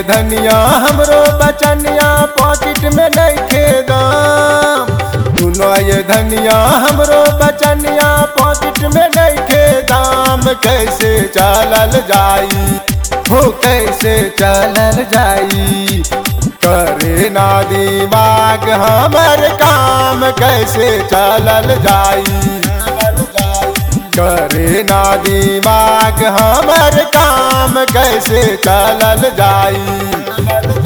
धनिया हमरो बचनिया पॉकेट में नइखे दाम सुनो ये धनिया हमरो बचनिया पॉकेट में नइखे दाम कैसे चलल जाई हो कैसे चलल जाई करे ना दिमाग हमर काम कैसे चलल जाई करे ना दिमाग हमर काम कैसे चलल जाई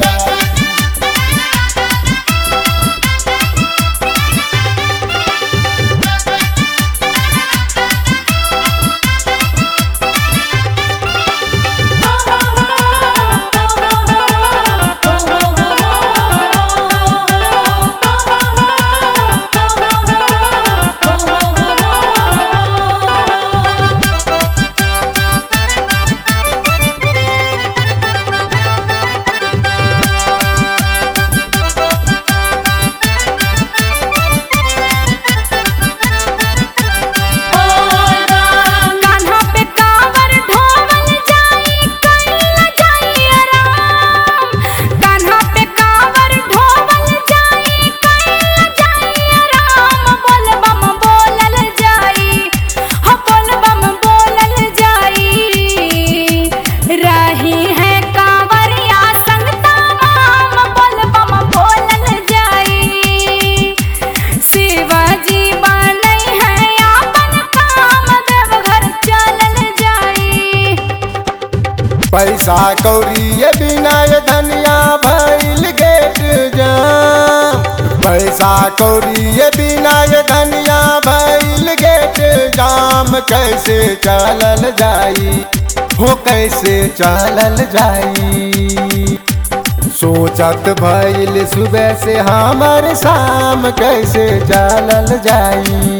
कान्हा पे कांवर ढोवल जाई कइला जाई आराम कान्हा पे कांवर ढोवल जाई कइला जाई आराम बोल बम बोलल जाई हो बोल बम बोलल जाई रही है कांवरिया संग तमाम बोल बम बोलल जाई शिवाजी बनई है आपन काम देवघर चलल जाई पैसा कौड़ी ये बिना ये धनिया भइल गेट जाम पैसा कौड़ी ये बिना ये धनिया भइल गेट जाम कैसे चलल जाई हो कैसे चलल जाई सोचत भइल सुबह से हमर शाम कैसे चलल जाई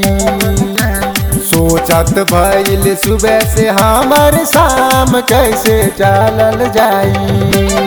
सोचत भइल सुबह से हमर शाम कैसे चलल जाई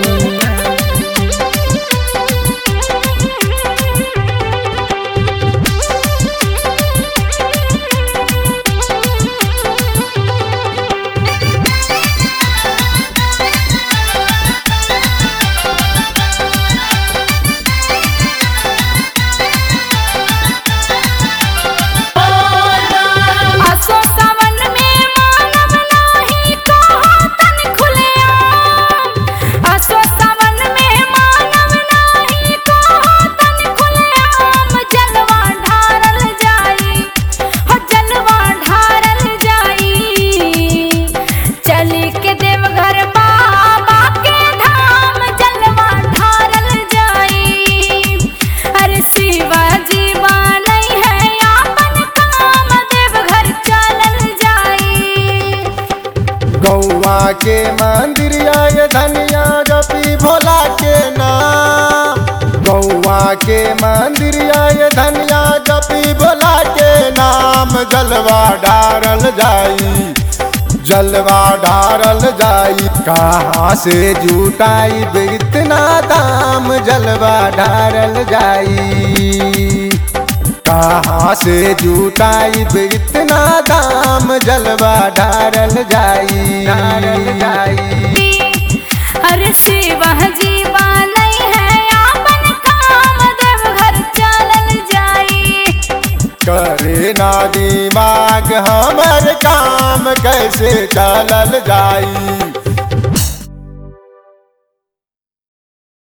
आसो सावन में मानव नाही कहो तन खुलेआम आसो सावन में मानव नाही कहो तन खुलेआम जलवा ढारल जाई हो जलवा ढारल जाई चली के देवघर बाबा के धाम जलवा ढारल जाई अरे शिवाजी बनई है आपन काम देवघर चलल जाई गौवा के मंदिर आय धनिया जपी भोला के नाम गौवा के मंदिर आय धनिया जपी भोला के नाम जलवा डारल जाई जलवा डारल जाई कहाँ से जुटाई इतना दाम जलवा डारल जाई कहाँ से जुटाई इतना दाम जलवा डारल जाई डारल जाई अरे शिवाजी बनई है आपन काम देवघर चलल जाई करे ना दिमाग हमर काम कैसे चलल जाई